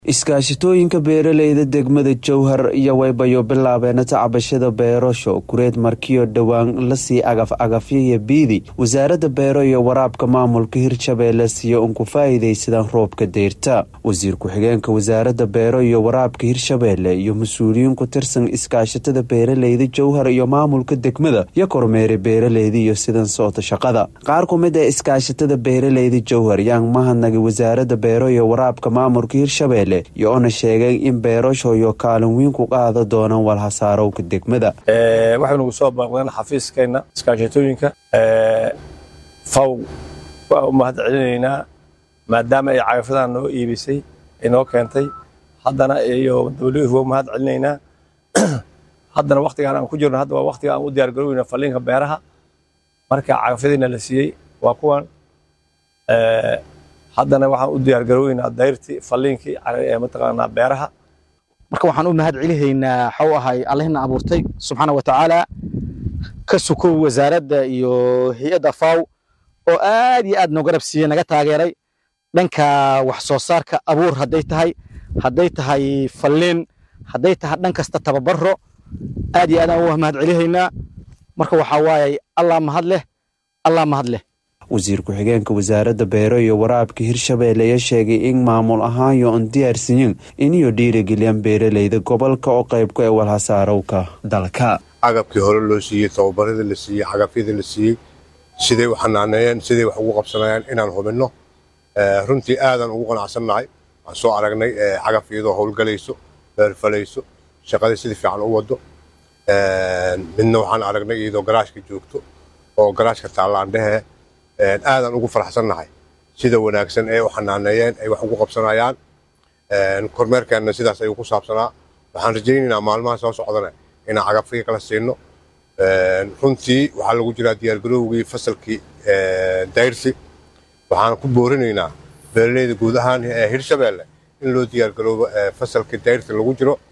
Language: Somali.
iskaashatooyinka beeraleyda degmada jowhar iyo waybayo bilaabeena tacbashada beerasho kureed markiyo dhowaan lasii agaf agafyaya biidi wasaaradda beero iyo waraabka maamulka hirshabeelle siyo un ku faa'iidaysadaan roobka deyrta wasiir ku-xigeenka wasaaradda beero iyo waraabka hirshabeelle iyo mas-uuliyiin ku tirsan iskaashatada beeraleyda jowhar iyo maamulka degmada iyo kormeeray beeraleyda iyo sidan soota shaqada qaar ku mid ee iskaashatada beeraleyda jowhar yaan mahadnagay wasaaradda beero iyo waraabka maamulka hirshabeelle iyo ona sheegay in beerashooyo kaalin weyn ku qaada doonaan walhasaarowka degmada waxay nagu soo baaqdeen xafiiskeenna iskaashatooyinka faw waa u mahad celinaynaa maadaama ay cagafadan noo iibisay ay noo keentay haddana iyo wf waa u mahad celinaynaa haddana waktigaan aan ku jirno hadda waa waktiga aan u diyaar garoweyna falliinka beeraha marka cagafyadiina la siiyey waa kuwan haddana waxaan u diyaar garooweynaa dayrtii falliinkii mataqaanaa beeraha marka waxaan u mahad celihaynaa waxau ahay allihina abuurtay subxaana wa tacaala ka sukow wasaaradda iyo hay-adda faw oo aad iyo aad noo garab siiyey naga taageeray dhanka wax soo saarka abuur hadday tahay hadday tahay falliin hadday tahay dhan kasta tababaro aad iyo aad aan u mahad celihaynaa marka waxaa waaye allah mahad leh allah mahad leh wasiir ku-xigeenka wasaaradda beero iyo waraabka hirshabeelle ayaa sheegay in maamul ahaanyo on diyaarsiyin iniyo dhiirigeliyaan beeraleyda gobolka oo qaybku ee walhasaarowka dalka cagabkii hore loo siiyey tababaradii la siiyey cagafyadii la siiyey siday u xanaaneeyeen siday wax ugu qabsanayaan inaan hubinno runtii aadaan ugu qanacsannahay waan soo aragnay cagaf iyadoo howlgalayso beerfalayso shaqadii sidii fiican u wado midna waxaan aragnay iyadoo garaashka joogto oo garaashka taallaandhehe aadaan ugu faraxsannahay sida wanaagsan ee u xanaaneeyeen ay wax ugu qabsanayaan kormeerkeenna sidaas ayuu ku saabsanaa waxaan rajaynaynaa maalmaha soo socdana inaan cagafkii kala siino runtii waxaa lagu jiraa diyaargarowgii fasalkii dayrsi waxaan ku boorinaynaa beeraleyda guud ahaan ee hirshabeelle in loo diyaargaroobo fasalkii dayrsi lagu jiro